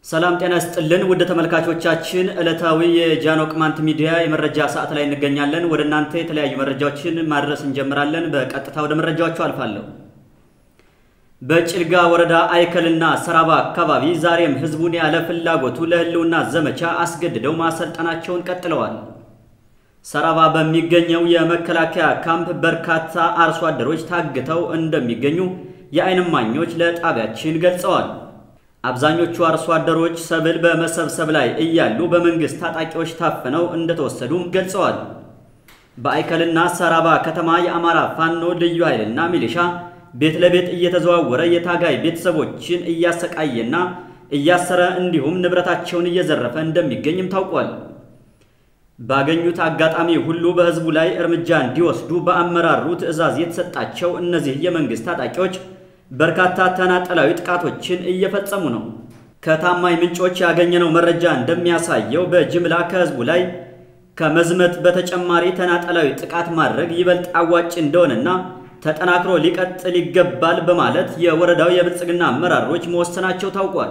ሰላም ጤና ይስጥልን ውድ ተመልካቾቻችን፣ ዕለታዊ የጃኖ ቅማንት ሚዲያ የመረጃ ሰዓት ላይ እንገኛለን። ወደ እናንተ የተለያዩ መረጃዎችን ማድረስ እንጀምራለን። በቀጥታ ወደ መረጃዎቹ አልፋለሁ። በጭልጋ ወረዳ አይከልና ሰራባ አካባቢ ዛሬም ህዝቡን ያለ ፍላጎቱ ለህልውና ዘመቻ አስገድደው ማሰልጠናቸውን ቀጥለዋል። ሰራባ በሚገኘው የመከላከያ ካምፕ በርካታ አርሶ አደሮች ታግተው እንደሚገኙ የዓይን እማኞች ለጣቢያችን ገልጸዋል። አብዛኞቹ አርሶ አደሮች ሰብል በመሰብሰብ ላይ እያሉ በመንግስት ታጣቂዎች ታፍነው እንደተወሰዱም ገልጸዋል። በአይከልና ሰራባ ከተማ የአማራ ፋኖ ልዩ ኃይልና ሚሊሻ ቤት ለቤት እየተዘዋወረ የታጋይ ቤተሰቦችን እያሰቃየና እያሰረ እንዲሁም ንብረታቸውን እየዘረፈ እንደሚገኝም ታውቋል። ባገኙት አጋጣሚ ሁሉ በህዝቡ ላይ እርምጃ እንዲወስዱ በአመራሩ ትዕዛዝ የተሰጣቸው እነዚህ የመንግስት ታጣቂዎች በርካታ ተናጠላዊ ጥቃቶችን እየፈጸሙ ነው። ከታማኝ ምንጮች ያገኘነው መረጃ እንደሚያሳየው በጅምላ ከህዝቡ ላይ ከመዝመት በተጨማሪ ተናጠላዊ ጥቃት ማድረግ ይበልጥ አዋጭ እንደሆነና ተጠናክሮ ሊቀጥል ይገባል በማለት የወረዳው የብልጽግና አመራሮች መወሰናቸው ታውቋል።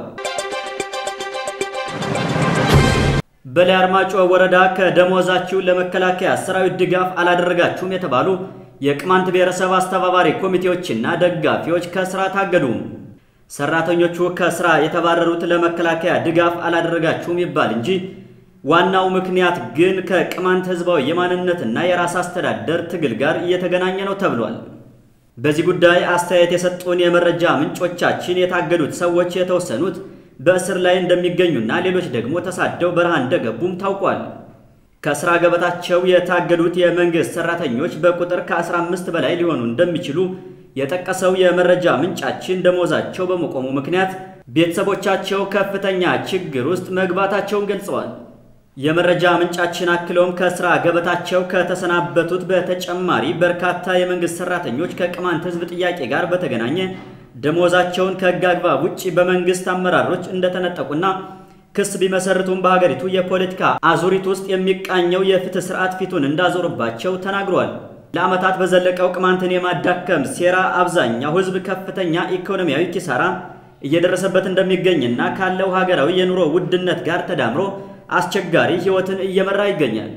በላይ አርማጮ ወረዳ ከደሞዛችሁ ለመከላከያ ሰራዊት ድጋፍ አላደረጋችሁም የተባሉ የቅማንት ብሔረሰብ አስተባባሪ ኮሚቴዎችና ደጋፊዎች ከስራ ታገዱ። ሰራተኞቹ ከስራ የተባረሩት ለመከላከያ ድጋፍ አላደረጋችሁም ይባል እንጂ ዋናው ምክንያት ግን ከቅማንት ህዝባዊ የማንነትና የራስ አስተዳደር ትግል ጋር እየተገናኘ ነው ተብሏል። በዚህ ጉዳይ አስተያየት የሰጡን የመረጃ ምንጮቻችን የታገዱት ሰዎች የተወሰኑት በእስር ላይ እንደሚገኙና ሌሎች ደግሞ ተሳደው በረሃ እንደገቡም ታውቋል። ከስራ ገበታቸው የታገዱት የመንግስት ሰራተኞች በቁጥር ከ15 በላይ ሊሆኑ እንደሚችሉ የጠቀሰው የመረጃ ምንጫችን ደሞዛቸው በመቆሙ ምክንያት ቤተሰቦቻቸው ከፍተኛ ችግር ውስጥ መግባታቸውን ገልጸዋል። የመረጃ ምንጫችን አክለውም ከስራ ገበታቸው ከተሰናበቱት በተጨማሪ በርካታ የመንግስት ሰራተኞች ከቅማንት ህዝብ ጥያቄ ጋር በተገናኘ ደሞዛቸውን ከህግ አግባብ ውጭ በመንግስት አመራሮች እንደተነጠቁና ክስ ቢመሰርቱም በሀገሪቱ የፖለቲካ አዙሪት ውስጥ የሚቃኘው የፍትህ ስርዓት ፊቱን እንዳዞሩባቸው ተናግሯል። ለዓመታት በዘለቀው ቅማንትን የማዳከም ሴራ አብዛኛው ህዝብ ከፍተኛ ኢኮኖሚያዊ ኪሳራ እየደረሰበት እንደሚገኝና ካለው ሀገራዊ የኑሮ ውድነት ጋር ተዳምሮ አስቸጋሪ ህይወትን እየመራ ይገኛል።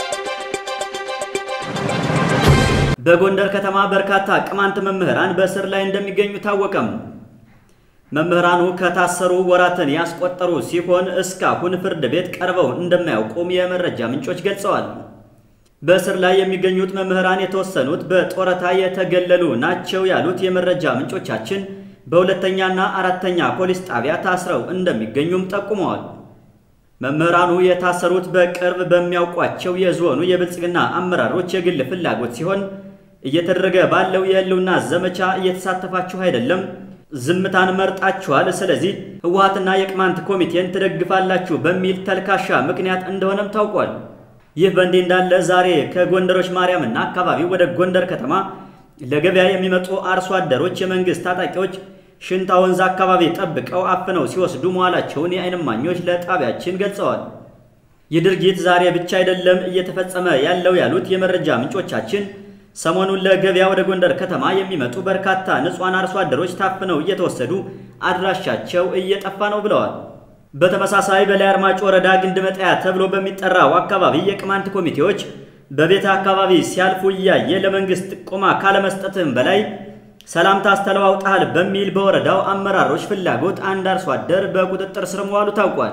በጎንደር ከተማ በርካታ ቅማንት መምህራን በእስር ላይ እንደሚገኙ ታወቀም። መምህራኑ ከታሰሩ ወራትን ያስቆጠሩ ሲሆን እስካሁን ፍርድ ቤት ቀርበው እንደማያውቁም የመረጃ ምንጮች ገልጸዋል። በእስር ላይ የሚገኙት መምህራን የተወሰኑት በጡረታ የተገለሉ ናቸው ያሉት የመረጃ ምንጮቻችን በሁለተኛና አራተኛ ፖሊስ ጣቢያ ታስረው እንደሚገኙም ጠቁመዋል። መምህራኑ የታሰሩት በቅርብ በሚያውቋቸው የዞኑ የብልጽግና አመራሮች የግል ፍላጎት ሲሆን እየተደረገ ባለው የህልውና ዘመቻ እየተሳተፋችሁ አይደለም ዝምታን መርጣችኋል። ስለዚህ ህወሓትና የቅማንት ኮሚቴን ትደግፋላችሁ በሚል ተልካሻ ምክንያት እንደሆነም ታውቋል። ይህ በእንዲህ እንዳለ ዛሬ ከጎንደሮች ማርያምና አካባቢው ወደ ጎንደር ከተማ ለገበያ የሚመጡ አርሶ አደሮች የመንግስት ታጣቂዎች ሽንታ ወንዝ አካባቢ ጠብቀው አፍነው ሲወስዱ መዋላቸውን የዓይን እማኞች ለጣቢያችን ገልጸዋል። ይህ ድርጊት ዛሬ ብቻ አይደለም እየተፈጸመ ያለው ያሉት የመረጃ ምንጮቻችን ሰሞኑን ለገበያ ወደ ጎንደር ከተማ የሚመጡ በርካታ ንጹሐን አርሶ አደሮች ታፍነው እየተወሰዱ አድራሻቸው እየጠፋ ነው ብለዋል። በተመሳሳይ በላይ አርማጭ ወረዳ ግንድ መጣያ ተብሎ በሚጠራው አካባቢ የቅማንት ኮሚቴዎች በቤተ አካባቢ ሲያልፉ እያየ ለመንግስት ጥቆማ ካለመስጠትም በላይ ሰላምታ አስተለዋውጠሃል በሚል በወረዳው አመራሮች ፍላጎት አንድ አርሶ አደር በቁጥጥር ስር መዋሉ ታውቋል።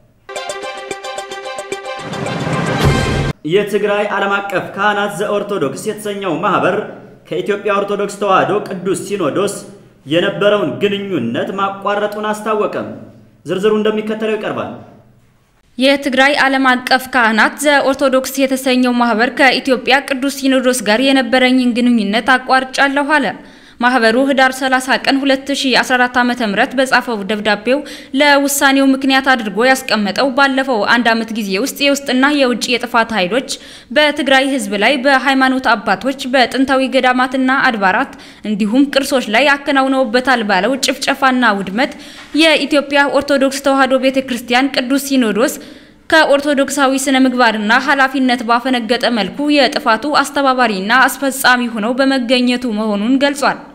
የትግራይ ዓለም አቀፍ ካህናት ዘኦርቶዶክስ የተሰኘው ማህበር ከኢትዮጵያ ኦርቶዶክስ ተዋሕዶ ቅዱስ ሲኖዶስ የነበረውን ግንኙነት ማቋረጡን አስታወቀም። ዝርዝሩ እንደሚከተለው ይቀርባል። የትግራይ ዓለም አቀፍ ካህናት ዘኦርቶዶክስ የተሰኘው ማህበር ከኢትዮጵያ ቅዱስ ሲኖዶስ ጋር የነበረኝን ግንኙነት አቋርጫለሁ አለ። ማህበሩ ህዳር 30 ቀን 2014 ዓ.ም በጻፈው ደብዳቤው ለውሳኔው ምክንያት አድርጎ ያስቀመጠው ባለፈው አንድ ዓመት ጊዜ ውስጥ የውስጥና የውጭ የጥፋት ኃይሎች በትግራይ ህዝብ ላይ በሃይማኖት አባቶች፣ በጥንታዊ ገዳማትና አድባራት እንዲሁም ቅርሶች ላይ አከናውነውበታል ባለው ጭፍጨፋና ውድመት የኢትዮጵያ ኦርቶዶክስ ተዋሕዶ ቤተክርስቲያን ቅዱስ ሲኖዶስ ከኦርቶዶክሳዊ ስነ ምግባርና ኃላፊነት ባፈነገጠ መልኩ የጥፋቱ አስተባባሪና አስፈጻሚ ሆነው በመገኘቱ መሆኑን ገልጿል።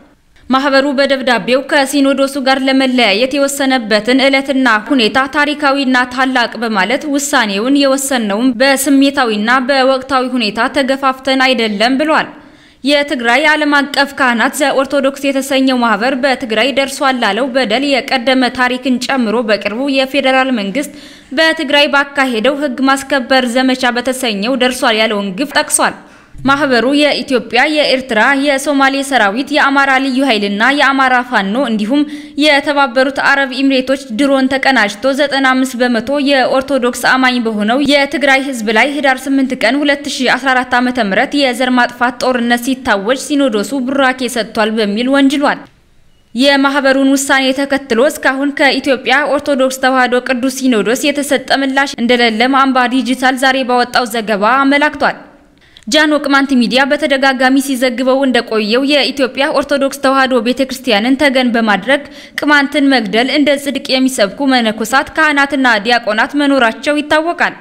ማህበሩ በደብዳቤው ከሲኖዶሱ ጋር ለመለያየት የወሰነበትን ዕለትና ሁኔታ ታሪካዊና ታላቅ በማለት ውሳኔውን የወሰነውም በስሜታዊና በወቅታዊ ሁኔታ ተገፋፍተን አይደለም ብሏል። የትግራይ ዓለም አቀፍ ካህናት ዘኦርቶዶክስ የተሰኘው ማህበር በትግራይ ደርሷል ላለው በደል የቀደመ ታሪክን ጨምሮ በቅርቡ የፌዴራል መንግስት በትግራይ ባካሄደው ሕግ ማስከበር ዘመቻ በተሰኘው ደርሷል ያለውን ግፍ ጠቅሷል። ማህበሩ የኢትዮጵያ፣ የኤርትራ፣ የሶማሌ ሰራዊት፣ የአማራ ልዩ ኃይልና የአማራ ፋኖ እንዲሁም የተባበሩት አረብ ኤሚሬቶች ድሮን ተቀናጅቶ 95 በመቶ የኦርቶዶክስ አማኝ በሆነው የትግራይ ህዝብ ላይ ህዳር 8 ቀን 2014 ዓ.ም የዘር ማጥፋት ጦርነት ሲታወጅ ሲኖዶሱ ቡራኬ ሰጥቷል በሚል ወንጅሏል። የማህበሩን ውሳኔ ተከትሎ እስካሁን ከኢትዮጵያ ኦርቶዶክስ ተዋሕዶ ቅዱስ ሲኖዶስ የተሰጠ ምላሽ እንደሌለ አምባ ዲጂታል ዛሬ ባወጣው ዘገባ አመላክቷል። ጃኖ ቅማንት ሚዲያ በተደጋጋሚ ሲዘግበው እንደቆየው የኢትዮጵያ ኦርቶዶክስ ተዋሕዶ ቤተክርስቲያንን ተገን በማድረግ ቅማንትን መግደል እንደ ጽድቅ የሚሰብኩ መነኮሳት፣ ካህናትና ዲያቆናት መኖራቸው ይታወቃል።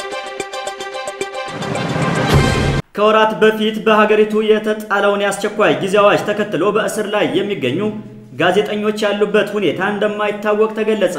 ከወራት በፊት በሀገሪቱ የተጣለውን የአስቸኳይ ጊዜ አዋጅ ተከትሎ በእስር ላይ የሚገኙ ጋዜጠኞች ያሉበት ሁኔታ እንደማይታወቅ ተገለጸ።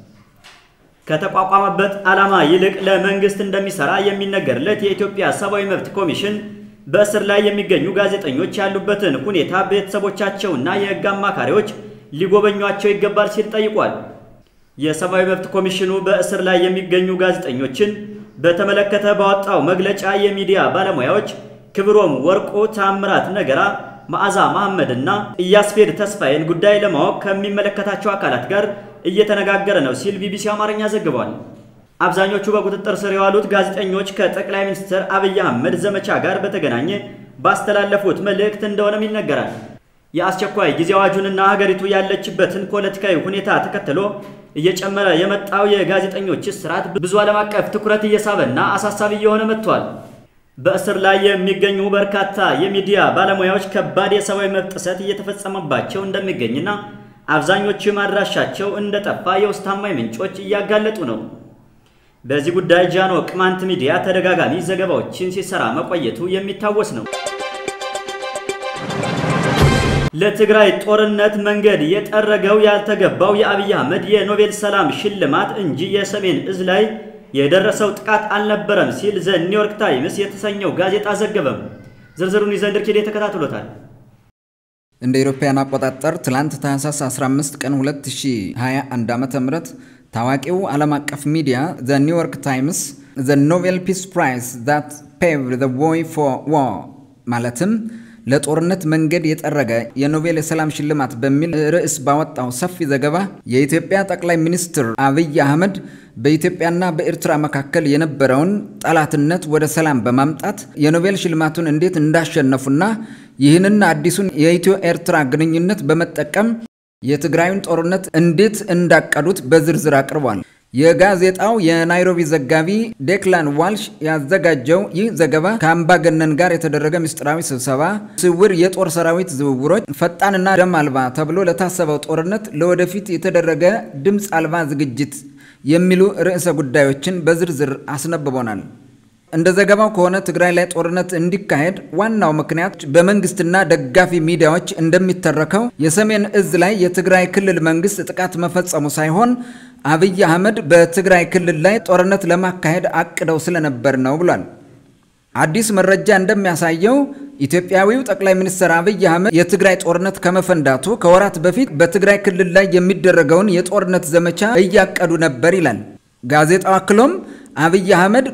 ከተቋቋመበት ዓላማ ይልቅ ለመንግስት እንደሚሰራ የሚነገርለት የኢትዮጵያ ሰብአዊ መብት ኮሚሽን በእስር ላይ የሚገኙ ጋዜጠኞች ያሉበትን ሁኔታ ቤተሰቦቻቸውና የሕግ አማካሪዎች ሊጎበኟቸው ይገባል ሲል ጠይቋል። የሰብአዊ መብት ኮሚሽኑ በእስር ላይ የሚገኙ ጋዜጠኞችን በተመለከተ ባወጣው መግለጫ የሚዲያ ባለሙያዎች ክብሮም ወርቁ፣ ታምራት ነገራ፣ መዓዛ መሐመድ እና ኢያስፔድ ተስፋዬን ጉዳይ ለማወቅ ከሚመለከታቸው አካላት ጋር እየተነጋገረ ነው ሲል ቢቢሲ አማርኛ ዘግቧል። አብዛኞቹ በቁጥጥር ስር የዋሉት ጋዜጠኞች ከጠቅላይ ሚኒስትር አብይ አህመድ ዘመቻ ጋር በተገናኘ ባስተላለፉት መልእክት እንደሆነም ይነገራል። የአስቸኳይ ጊዜ አዋጁንና ሀገሪቱ ያለችበትን ፖለቲካዊ ሁኔታ ተከትሎ እየጨመረ የመጣው የጋዜጠኞች እስራት ብዙ ዓለም አቀፍ ትኩረት እየሳበና አሳሳቢ እየሆነ መጥቷል። በእስር ላይ የሚገኙ በርካታ የሚዲያ ባለሙያዎች ከባድ የሰብአዊ መብት ጥሰት እየተፈጸመባቸው እንደሚገኝና አብዛኞቹም አድራሻቸው እንደጠፋ የውስጥ ታማኝ ምንጮች እያጋለጡ ነው። በዚህ ጉዳይ ጃኖ ቅማንት ሚዲያ ተደጋጋሚ ዘገባዎችን ሲሰራ መቆየቱ የሚታወስ ነው። ለትግራይ ጦርነት መንገድ የጠረገው ያልተገባው የአብይ አህመድ የኖቤል ሰላም ሽልማት እንጂ የሰሜን እዝ ላይ የደረሰው ጥቃት አልነበረም ሲል ዘ ኒውዮርክ ታይምስ የተሰኘው ጋዜጣ ዘገበም። ዝርዝሩን ይዘንድር ኪዴ ተከታትሎታል። እንደ ኢሮፓያን አቆጣጠር ትላንት ታህሳስ 15 ቀን 2021 ዓ.ም ታዋቂው ዓለም አቀፍ ሚዲያ ዘ ኒውዮርክ ታይምስ ዘ ኖቤል ፒስ ፕራይዝ ዛት ፔቭድ ዘ ዌይ ፎር ዋር ማለትም ለጦርነት መንገድ የጠረገ የኖቤል የሰላም ሽልማት በሚል ርዕስ ባወጣው ሰፊ ዘገባ የኢትዮጵያ ጠቅላይ ሚኒስትር አብይ አህመድ በኢትዮጵያና በኤርትራ መካከል የነበረውን ጠላትነት ወደ ሰላም በማምጣት የኖቤል ሽልማቱን እንዴት እንዳሸነፉና ይህንና አዲሱን የኢትዮ ኤርትራ ግንኙነት በመጠቀም የትግራዩን ጦርነት እንዴት እንዳቀዱት በዝርዝር አቅርቧል። የጋዜጣው የናይሮቢ ዘጋቢ ዴክላን ዋልሽ ያዘጋጀው ይህ ዘገባ ከአምባገነን ጋር የተደረገ ምስጢራዊ ስብሰባ፣ ስውር የጦር ሰራዊት ዝውውሮች፣ ፈጣንና ደም አልባ ተብሎ ለታሰበው ጦርነት ለወደፊት የተደረገ ድምፅ አልባ ዝግጅት የሚሉ ርዕሰ ጉዳዮችን በዝርዝር አስነብቦናል። እንደ ዘገባው ከሆነ ትግራይ ላይ ጦርነት እንዲካሄድ ዋናው ምክንያት በመንግስትና ደጋፊ ሚዲያዎች እንደሚተረከው የሰሜን እዝ ላይ የትግራይ ክልል መንግስት ጥቃት መፈጸሙ ሳይሆን አብይ አህመድ በትግራይ ክልል ላይ ጦርነት ለማካሄድ አቅደው ስለነበር ነው ብሏል። አዲስ መረጃ እንደሚያሳየው ኢትዮጵያዊው ጠቅላይ ሚኒስትር አብይ አህመድ የትግራይ ጦርነት ከመፈንዳቱ ከወራት በፊት በትግራይ ክልል ላይ የሚደረገውን የጦርነት ዘመቻ እያቀዱ ነበር ይላል ጋዜጣው። አክሎም አብይ አህመድ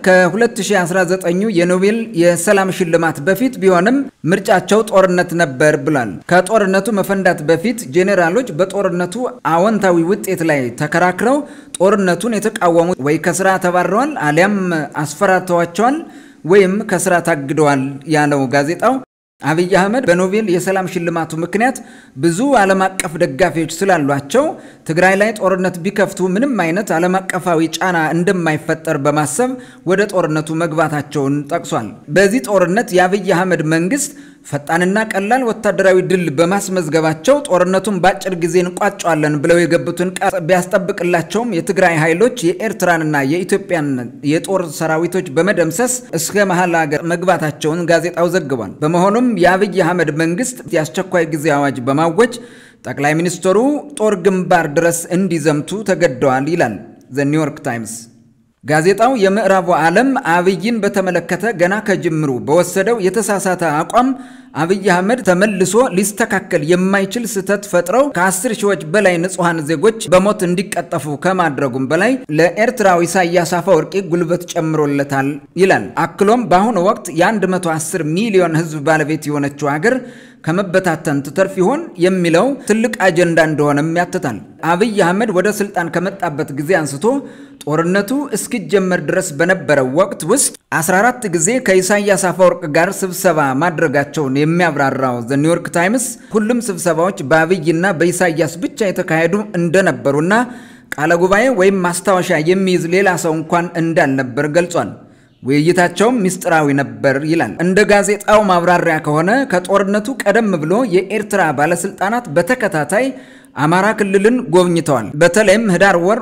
ከ2019 የኖቤል የሰላም ሽልማት በፊት ቢሆንም ምርጫቸው ጦርነት ነበር ብሏል። ከጦርነቱ መፈንዳት በፊት ጄኔራሎች በጦርነቱ አዎንታዊ ውጤት ላይ ተከራክረው ጦርነቱን የተቃወሙ ወይ ከስራ ተባረዋል አሊያም አስፈራርተዋቸዋል ወይም ከስራ ታግደዋል ያለው ጋዜጣው አብይ አህመድ በኖቤል የሰላም ሽልማቱ ምክንያት ብዙ ዓለም አቀፍ ደጋፊዎች ስላሏቸው ትግራይ ላይ ጦርነት ቢከፍቱ ምንም አይነት ዓለም አቀፋዊ ጫና እንደማይፈጠር በማሰብ ወደ ጦርነቱ መግባታቸውን ጠቅሷል። በዚህ ጦርነት የአብይ አህመድ መንግስት ፈጣንና ቀላል ወታደራዊ ድል በማስመዝገባቸው ጦርነቱን በአጭር ጊዜ እንቋጨዋለን ብለው የገቡትን ቃል ቢያስጠብቅላቸውም የትግራይ ኃይሎች የኤርትራንና የኢትዮጵያን የጦር ሰራዊቶች በመደምሰስ እስከ መሀል ሀገር መግባታቸውን ጋዜጣው ዘግቧል። በመሆኑም የአብይ አህመድ መንግስት የአስቸኳይ ጊዜ አዋጅ በማወጅ ጠቅላይ ሚኒስትሩ ጦር ግንባር ድረስ እንዲዘምቱ ተገደዋል ይላል ዘ ኒውዮርክ ታይምስ። ጋዜጣው የምዕራቡ ዓለም አብይን በተመለከተ ገና ከጅምሩ በወሰደው የተሳሳተ አቋም አብይ አህመድ ተመልሶ ሊስተካከል የማይችል ስህተት ፈጥረው ከአስር ሺዎች በላይ ንጹሐን ዜጎች በሞት እንዲቀጠፉ ከማድረጉም በላይ ለኤርትራው ኢሳያስ አፈወርቂ ጉልበት ጨምሮለታል ይላል። አክሎም በአሁኑ ወቅት የ110 ሚሊዮን ሕዝብ ባለቤት የሆነችው ሀገር ከመበታተን ትተርፍ ይሆን የሚለው ትልቅ አጀንዳ እንደሆነም ያትታል። አብይ አህመድ ወደ ስልጣን ከመጣበት ጊዜ አንስቶ ጦርነቱ እስኪጀመር ድረስ በነበረው ወቅት ውስጥ 14 ጊዜ ከኢሳያስ አፈወርቅ ጋር ስብሰባ ማድረጋቸውን የሚያብራራው ዘ ኒውዮርክ ታይምስ ሁሉም ስብሰባዎች በአብይና በኢሳያስ ብቻ የተካሄዱ እንደነበሩና ቃለ ጉባኤ ወይም ማስታወሻ የሚይዝ ሌላ ሰው እንኳን እንዳልነበር ገልጿል። ውይይታቸውም ምስጢራዊ ነበር ይላል። እንደ ጋዜጣው ማብራሪያ ከሆነ ከጦርነቱ ቀደም ብሎ የኤርትራ ባለስልጣናት በተከታታይ አማራ ክልልን ጎብኝተዋል። በተለይም ህዳር ወር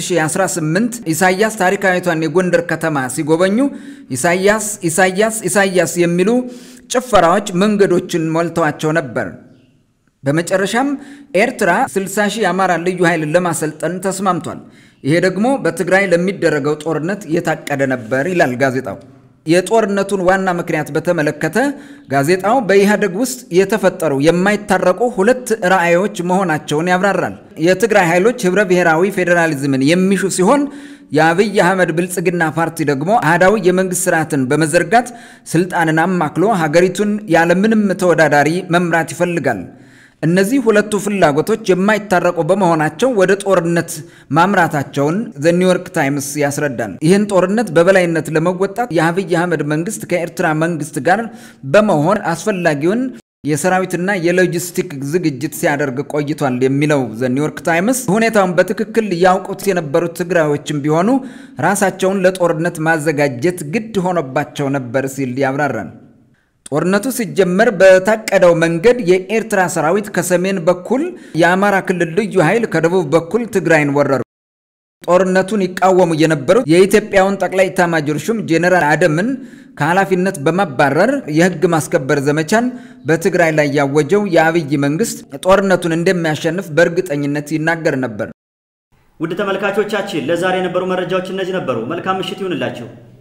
2018 ኢሳያስ ታሪካዊቷን የጎንደር ከተማ ሲጎበኙ ኢሳያስ ኢሳያስ ኢሳያስ የሚሉ ጭፈራዎች መንገዶችን ሞልተዋቸው ነበር። በመጨረሻም ኤርትራ 60 ሺህ የአማራ ልዩ ኃይልን ለማሰልጠን ተስማምቷል። ይሄ ደግሞ በትግራይ ለሚደረገው ጦርነት የታቀደ ነበር ይላል ጋዜጣው። የጦርነቱን ዋና ምክንያት በተመለከተ ጋዜጣው በኢህአዴግ ውስጥ የተፈጠሩ የማይታረቁ ሁለት ራዕዮች መሆናቸውን ያብራራል። የትግራይ ኃይሎች ህብረ ብሔራዊ ፌዴራሊዝምን የሚሹ ሲሆን የአብይ አህመድ ብልጽግና ፓርቲ ደግሞ አህዳዊ የመንግስት ስርዓትን በመዘርጋት ስልጣንን አማክሎ ሀገሪቱን ያለምንም ተወዳዳሪ መምራት ይፈልጋል። እነዚህ ሁለቱ ፍላጎቶች የማይታረቁ በመሆናቸው ወደ ጦርነት ማምራታቸውን ዘ ኒውዮርክ ታይምስ ያስረዳል። ይህን ጦርነት በበላይነት ለመወጣት የአብይ አህመድ መንግስት ከኤርትራ መንግስት ጋር በመሆን አስፈላጊውን የሰራዊትና የሎጂስቲክ ዝግጅት ሲያደርግ ቆይቷል የሚለው ዘ ኒውዮርክ ታይምስ ሁኔታውን በትክክል ያውቁት የነበሩት ትግራዮችም ቢሆኑ ራሳቸውን ለጦርነት ማዘጋጀት ግድ ሆኖባቸው ነበር ሲል ያብራራል። ጦርነቱ ሲጀመር በታቀደው መንገድ የኤርትራ ሰራዊት ከሰሜን በኩል የአማራ ክልል ልዩ ኃይል ከደቡብ በኩል ትግራይን ወረሩ። ጦርነቱን ይቃወሙ የነበሩት የኢትዮጵያውን ጠቅላይ ኤታማዦር ሹም ጄኔራል አደምን ከኃላፊነት በማባረር የህግ ማስከበር ዘመቻን በትግራይ ላይ ያወጀው የአብይ መንግስት ጦርነቱን እንደሚያሸንፍ በእርግጠኝነት ይናገር ነበር። ውድ ተመልካቾቻችን ለዛሬ የነበሩ መረጃዎች እነዚህ ነበሩ። መልካም ምሽት ይሁንላችሁ።